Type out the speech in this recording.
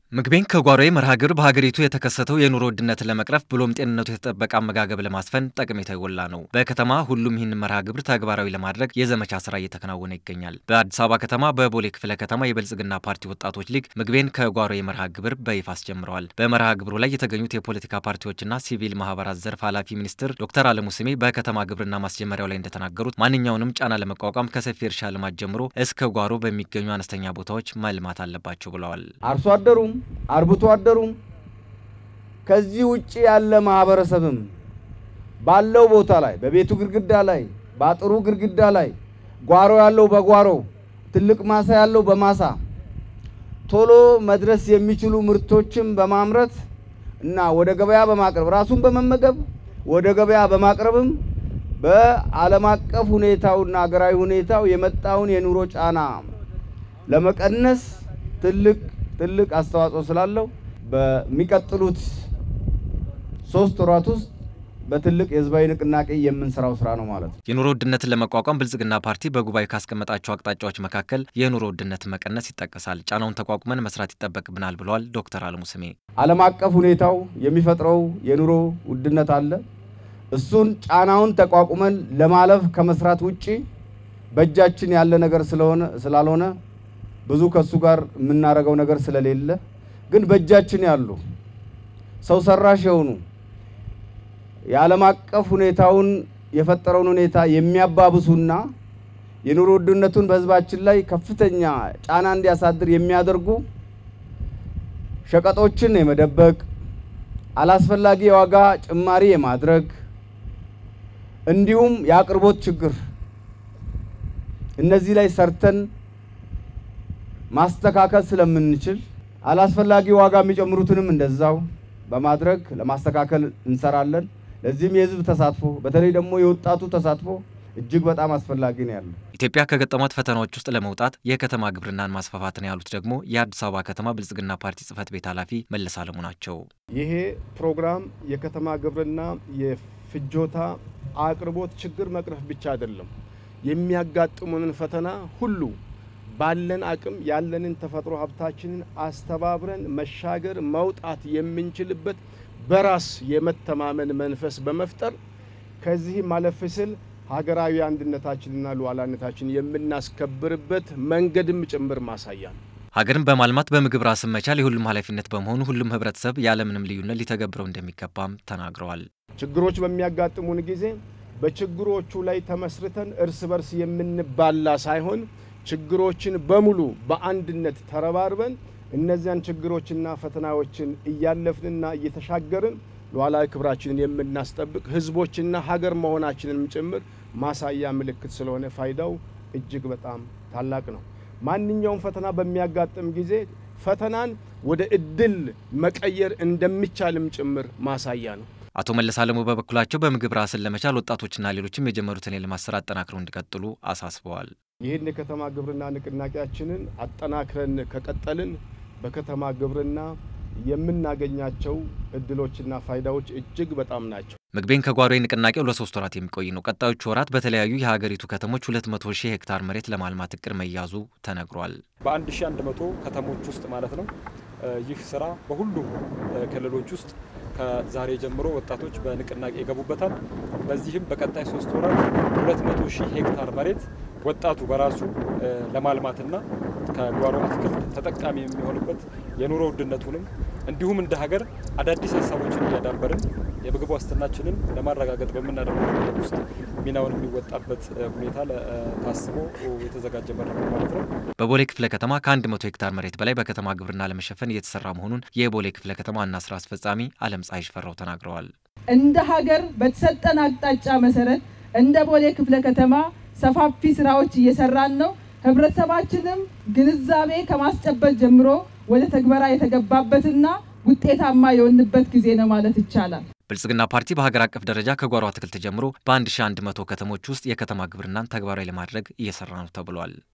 ምግቤን ከጓሮዬ መርሃ ግብር በሀገሪቱ የተከሰተው የኑሮ ውድነትን ለመቅረፍ ብሎም ጤንነቱ የተጠበቀ አመጋገብ ለማስፈን ጠቀሜታ የጎላ ነው። በከተማ ሁሉም ይህን መርሃ ግብር ተግባራዊ ለማድረግ የዘመቻ ስራ እየተከናወነ ይገኛል። በአዲስ አበባ ከተማ በቦሌ ክፍለ ከተማ የብልጽግና ፓርቲ ወጣቶች ሊግ ምግቤን ከጓሮዬ መርሃ ግብር በይፋ አስጀምረዋል። በመርሃ ግብሩ ላይ የተገኙት የፖለቲካ ፓርቲዎችና ሲቪል ማህበራት ዘርፍ ኃላፊ ሚኒስትር ዶክተር አለሙ ስሜ በከተማ ግብርና ማስጀመሪያው ላይ እንደተናገሩት ማንኛውንም ጫና ለመቋቋም ከሰፊ እርሻ ልማት ጀምሮ እስከ ጓሮ በሚገኙ አነስተኛ ቦታዎች መልማት አለባቸው ብለዋል። አርሶ አደሩም አርብቶ አደሩም ከዚህ ውጭ ያለ ማህበረሰብም ባለው ቦታ ላይ በቤቱ ግድግዳ ላይ በአጥሩ ግድግዳ ላይ ጓሮ ያለው በጓሮ ትልቅ ማሳ ያለው በማሳ ቶሎ መድረስ የሚችሉ ምርቶችን በማምረት እና ወደ ገበያ በማቅረብ ራሱን በመመገብ ወደ ገበያ በማቅረብም በዓለም አቀፍ ሁኔታውና ሀገራዊ ሁኔታው የመጣውን የኑሮ ጫና ለመቀነስ ትልቅ ትልቅ አስተዋጽኦ ስላለው በሚቀጥሉት ሶስት ወራት ውስጥ በትልቅ የህዝባዊ ንቅናቄ የምንሰራው ስራ ነው ማለት ነው። የኑሮ ውድነትን ለመቋቋም ብልጽግና ፓርቲ በጉባኤ ካስቀመጣቸው አቅጣጫዎች መካከል የኑሮ ውድነትን መቀነስ ይጠቀሳል። ጫናውን ተቋቁመን መስራት ይጠበቅብናል ብለዋል ዶክተር አለሙ ስሜ። ዓለም አቀፍ ሁኔታው የሚፈጥረው የኑሮ ውድነት አለ። እሱን ጫናውን ተቋቁመን ለማለፍ ከመስራት ውጪ በእጃችን ያለ ነገር ስለሆነ ስላልሆነ ብዙ ከሱ ጋር የምናደርገው ነገር ስለሌለ ግን በእጃችን ያሉ ሰው ሰራሽ የሆኑ የዓለም አቀፍ ሁኔታውን የፈጠረውን ሁኔታ የሚያባብሱና የኑሮ ውድነቱን በህዝባችን ላይ ከፍተኛ ጫና እንዲያሳድር የሚያደርጉ ሸቀጦችን የመደበቅ አላስፈላጊ የዋጋ ጭማሪ የማድረግ እንዲሁም የአቅርቦት ችግር እነዚህ ላይ ሰርተን ማስተካከል ስለምንችል አላስፈላጊ ዋጋ የሚጨምሩትንም እንደዛው በማድረግ ለማስተካከል እንሰራለን። ለዚህም የህዝብ ተሳትፎ በተለይ ደግሞ የወጣቱ ተሳትፎ እጅግ በጣም አስፈላጊ ነው ያለው። ኢትዮጵያ ከገጠሟት ፈተናዎች ውስጥ ለመውጣት የከተማ ግብርናን ማስፋፋት ነው ያሉት ደግሞ የአዲስ አበባ ከተማ ብልጽግና ፓርቲ ጽህፈት ቤት ኃላፊ መለስ አለሙ ናቸው። ይሄ ፕሮግራም የከተማ ግብርና የፍጆታ አቅርቦት ችግር መቅረፍ ብቻ አይደለም፣ የሚያጋጥሙንን ፈተና ሁሉ ባለን አቅም ያለንን ተፈጥሮ ሀብታችንን አስተባብረን መሻገር መውጣት የምንችልበት በራስ የመተማመን መንፈስ በመፍጠር ከዚህ ማለፍ ስል ሀገራዊ አንድነታችንና ሉዓላዊነታችን የምናስከብርበት መንገድም ጭምር ማሳያ ነው። ሀገርን በማልማት በምግብ ራስን መቻል የሁሉም ኃላፊነት በመሆኑ ሁሉም ህብረተሰብ ያለምንም ልዩነት ሊተገብረው እንደሚገባም ተናግረዋል። ችግሮች በሚያጋጥሙን ጊዜ በችግሮቹ ላይ ተመስርተን እርስ በርስ የምንባላ ሳይሆን ችግሮችን በሙሉ በአንድነት ተረባርበን እነዚያን ችግሮችና ፈተናዎችን እያለፍንና እየተሻገርን ሉዓላዊ ክብራችንን የምናስጠብቅ ህዝቦችና ሀገር መሆናችንንም ጭምር ማሳያ ምልክት ስለሆነ ፋይዳው እጅግ በጣም ታላቅ ነው። ማንኛውም ፈተና በሚያጋጥም ጊዜ ፈተናን ወደ እድል መቀየር እንደሚቻልም ጭምር ማሳያ ነው። አቶ መለስ አለሙ በበኩላቸው በምግብ ራስን ለመቻል ወጣቶችና ሌሎችም የጀመሩትን የልማት ስራ አጠናክረው እንዲቀጥሉ አሳስበዋል። ይህን የከተማ ግብርና ንቅናቄያችንን አጠናክረን ከቀጠልን በከተማ ግብርና የምናገኛቸው እድሎችና ፋይዳዎች እጅግ በጣም ናቸው። ምግቤን ከጓሮዬ ንቅናቄው ለሶስት ወራት የሚቆይ ነው። ቀጣዮቹ ወራት በተለያዩ የሀገሪቱ ከተሞች 200 ሺህ ሄክታር መሬት ለማልማት እቅድ መያዙ ተነግሯል። በ1100 ከተሞች ውስጥ ማለት ነው። ይህ ስራ በሁሉም ክልሎች ውስጥ ከዛሬ ጀምሮ ወጣቶች በንቅናቄ ይገቡበታል። በዚህም በቀጣይ ሶስት ወራት 200 ሺህ ሄክታር መሬት ወጣቱ በራሱ ለማልማትና ከጓሮ አትክልት ተጠቃሚ የሚሆንበት የኑሮ ውድነቱንም እንዲሁም እንደ ሀገር አዳዲስ ሀሳቦችን እያዳበርን የምግብ ዋስትናችንን ለማረጋገጥ በምናደርገው ሂደት ውስጥ ሚናውን የሚወጣበት ሁኔታ ታስቦ የተዘጋጀ መድረክ ማለት ነው። በቦሌ ክፍለ ከተማ ከ100 ሄክታር መሬት በላይ በከተማ ግብርና ለመሸፈን እየተሰራ መሆኑን የቦሌ ክፍለ ከተማ ዋና ስራ አስፈጻሚ አለም ፀሐይ ሽፈራው ተናግረዋል። እንደ ሀገር በተሰጠን አቅጣጫ መሰረት እንደ ቦሌ ክፍለ ከተማ ሰፋፊ ስራዎች እየሰራን ነው። ህብረተሰባችንም ግንዛቤ ከማስጨበጥ ጀምሮ ወደ ተግበራ የተገባበትና ውጤታማ የሆንበት ጊዜ ነው ማለት ይቻላል። ብልጽግና ፓርቲ በሀገር አቀፍ ደረጃ ከጓሮ አትክልት ጀምሮ በ1100 ከተሞች ውስጥ የከተማ ግብርናን ተግባራዊ ለማድረግ እየሰራ ነው ተብሏል።